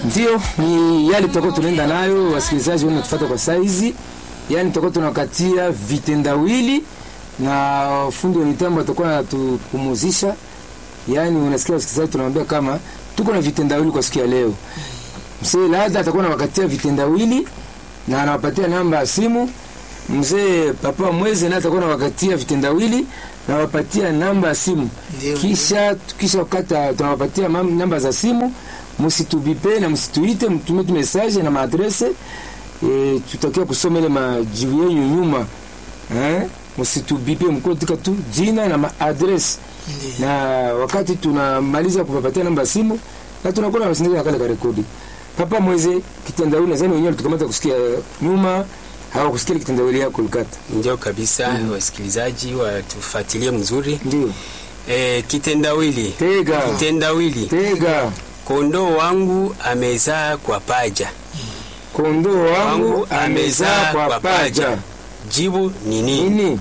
Ndio, ni yale tutakuwa tunaenda nayo, wasikilizaji wanatufuata kwa saizi, yani tutakuwa tunakatia vitendawili na fundi wa mitambo atakuwa anatupumuzisha. Yani unasikia wasikilizaji, tunamwambia kama tuko na vitendawili kwa siku ya leo. Mzee Lada atakuwa anawakatia vitendawili na anawapatia namba ya simu. Mzee Papa Mweze naye atakuwa anawakatia vitendawili na wapatia namba ya simu. Ndio, Kisha kisha kata tunawapatia mam- namba za simu, msitubipe na msituite, mtume tu message na maadrese e, tutakia kusoma ile majibu yenu nyuma eh, msitubipe mkotika tu jina na maadrese Ndio. na wakati tunamaliza kupapatia namba ya simu na tunakuwa na sindikiza kale ka rekodi. Papa Mweze kitendawili nadhani wenyewe tukamata kusikia nyuma hawakusikia kitendawili yako Lukata. Ndio kabisa, wasikilizaji watufuatilie mzuri. Ndio. E, kitendawili Tega. kitendawili, Tega. kondoo wangu amezaa kwa paja, Kondoo wangu amezaa kwa paja. Jibu ni nini? Nini?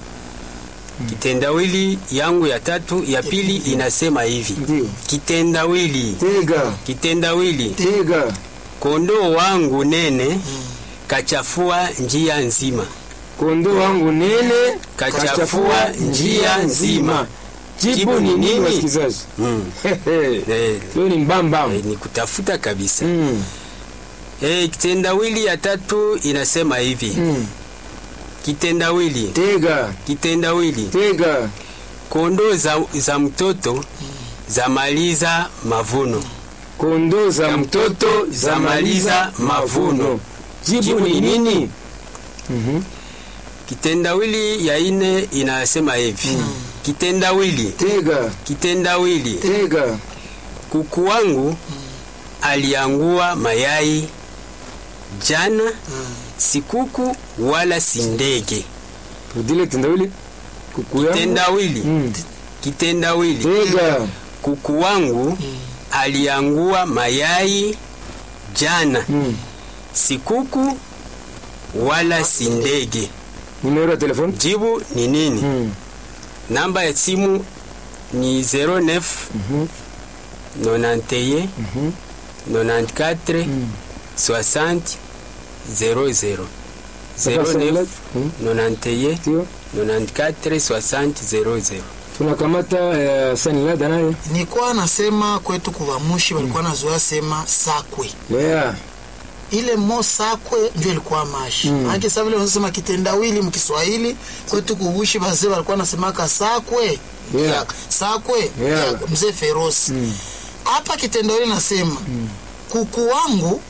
Kitendawili yangu ya tatu ya pili inasema hivi: Ndio. kitendawili Tega. kitendawili, Tega. kondoo wangu nene kachafua njia nzima, Kondoo wangu nene kachafua njia nzima. Jibu ni nini wasikilizaji? Mm. Hehe. Eh, Leo ni mbambam. eh, ni kutafuta kabisa. Mm. Eh, kitendawili ya tatu inasema hivi: Mm. kitendawili Tega. kitendawili, Tega. kondoo za, za mtoto zamaliza mavuno, Kondoo za mtoto zamaliza mavuno. Jibu ni nini? Mhm. kitendawili ya ine inasema hivi kitendawili Tega. kitendawili, Tega. kuku wangu aliangua mayai jana, si kuku wala si ndege. Rudile tendawili. Kuku yangu. Kitendawili Mm. kitendawili, Tega. kuku wangu aliangua mayai jana, Mm. si kuku wala si ndege. Numero ya telefoni? Jibu ni nini? Mm. Namba ya simu ni 09 Mhm. 91 Mhm. 94 Mm. 60 00 Sasa 09 Mm. 91 Ndio. 94 60 00 Tunakamata uh, Sanilada naye. nilikuwa nasema kwetu kuvamushi walikuwa nazoea sema sakwe Yeah. ile mo sakwe ndio ilikuwa mashi Mm. mm. maake sa vile wanasema kitendawili mkiswahili kwetu kuvushi bazee walikuwa nasemaka sakwe Yeah. ya, sakwe Yeah. ya mzee ferosi Mm. hapa kitendawili nasema kuku wangu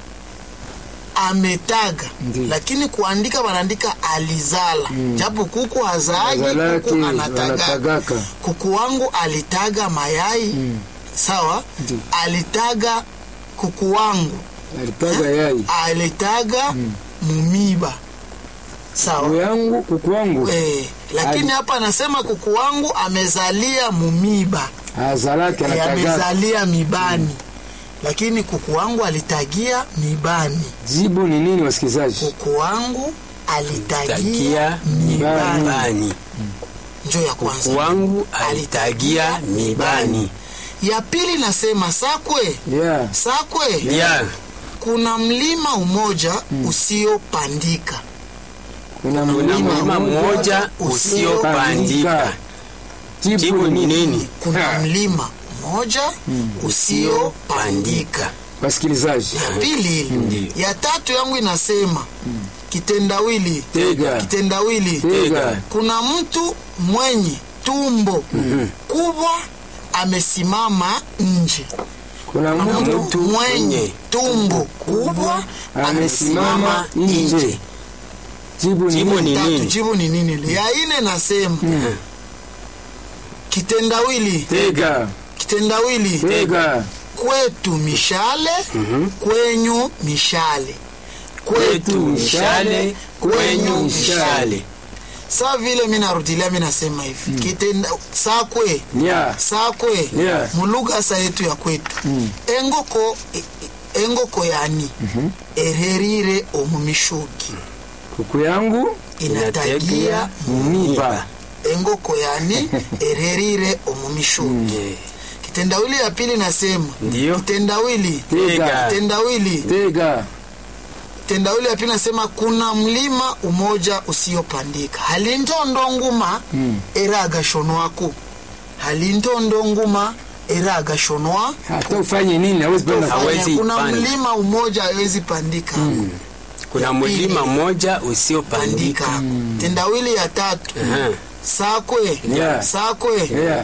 ametaga Ndiyo. lakini kuandika wanaandika alizala japo kuku hazaagi Azalaki kuku anataga wanatagaka. kuku wangu alitaga mayai Mm. sawa Ndiyo. alitaga kuku wangu Alitaga yai. alitaga mumiba Kuku sawa yangu, kuku wangu. eh, lakini Ali- hapa anasema kuku wangu amezalia mumiba Azalaki eh, anatagaka. amezalia mibani lakini kuku wangu alitagia mibani Jibu ni nini wasikilizaji? kuku wangu alitagia tagia mibani mibani njo ya kwanza kuku wangu alitagia mibani ya pili nasema sakwe Yeah. sakwe ya kuna mlima umoja usiopandika Kuna kuna mlima mlima mmoja usiopandika jibu ni nini kuna Ha. mlima mmoja usiopandika Wasikilizaji. ya pili ile Ndiyo. ya tatu yangu inasema kitendawili Tega. kitendawili Tega. kuna mtu mwenye tumbo kubwa amesimama nje Kuna kuna mtu mtu mwenye tumbo kubwa amesimama nje. Jibu ni Jibu nini? ni tatu nini? jibu ni nini ile ya ine nasema kitendawili Tega. kitendawili Tega. kwetu mishale kwenyu mishale kwetu mishale kwenyu mishale saa vile mi narudilia mi nasema hivi kitenda sakwe Yeah. sakwe Yeah. mulugha sa yetu ya kwetu engoko e- e- engoko yani ererire omumishugi Kuku yangu inatagia mumiba. engoko yani ererire omumishugi Eh, kitendawili ya pili nasema Ndiyo. kitendawili Tega. kitendawili Tega. tendawili ya pili nasema kuna mlima umoja usiopandika halintondo nguma Mm. era agashonwako halintondo nguma era agashonwa Hata ufanye nini hawezi panda. Hawezi kuna panda. mlima umoja hawezi pandika kuna Ya mlima pili. mmoja usiopandika pandika tendawili ya tatu Aha. sakwe Yeah. sakwe Yeah.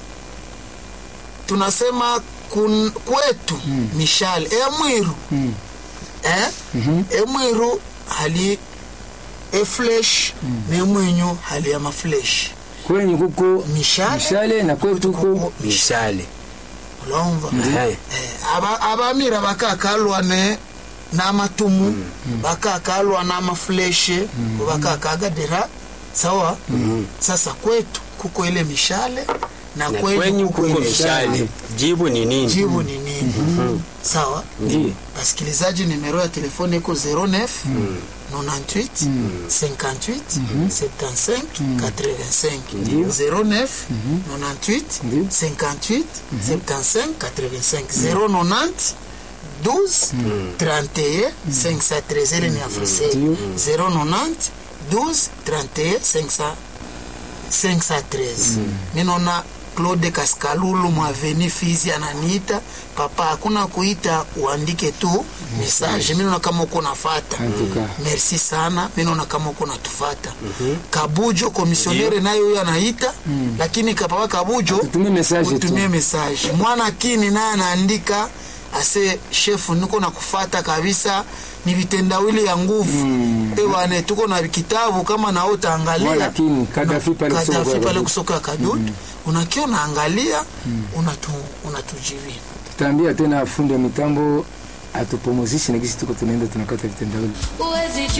tunasema kun, kwetu mishale emwiru Mm. eh? emwiru hali eflesh nemwenyu hali ya maflesh Kwenye kuko mishale mishale na kwetu kuko mishale ulumva Aha. Eh, aba- abamira bakakalwa ne n'amatumu bakakalwa n'amafuleshe bakakagadira sawa sasa kwetu kuko ile mishale na na kwenyu kwenyu kuko kuko ile mishale jibu ni nini jibu ni nini sawa Ndiyo. basikilizaji nimero ya telefone iko 09 98 58 75 85 09 98 Ndiyo. 58 75 85 090 12 31 513 ile ni afriseli Ndiyo. 090 12 31 500 513 minona claude kaskalulu mwaveni fizi ananiita papa hakuna kuita uandike tu message minona kama uko nafata Antuka. merci sana minona kama uko natufata kabujo komisionere naye huyo anaita lakini kapapa kabujo Tutumie message tu. utumie message mwana kini naye anaandika ase shefu niko na kufata kabisa ni vitendawili ya nguvu mm. ewane tuko na kitabu kama nao utaangalia Mwana kini, Kadafi pale kusoka Kadafi kwa pale Kadutu. kusoka kadutu mm. unakia unaangalia unatu, unatujibia Tutaambia tena fundi wa mitambo atupumuzishe na gisi tuko tunaenda tunakata vitendawili. Huwezi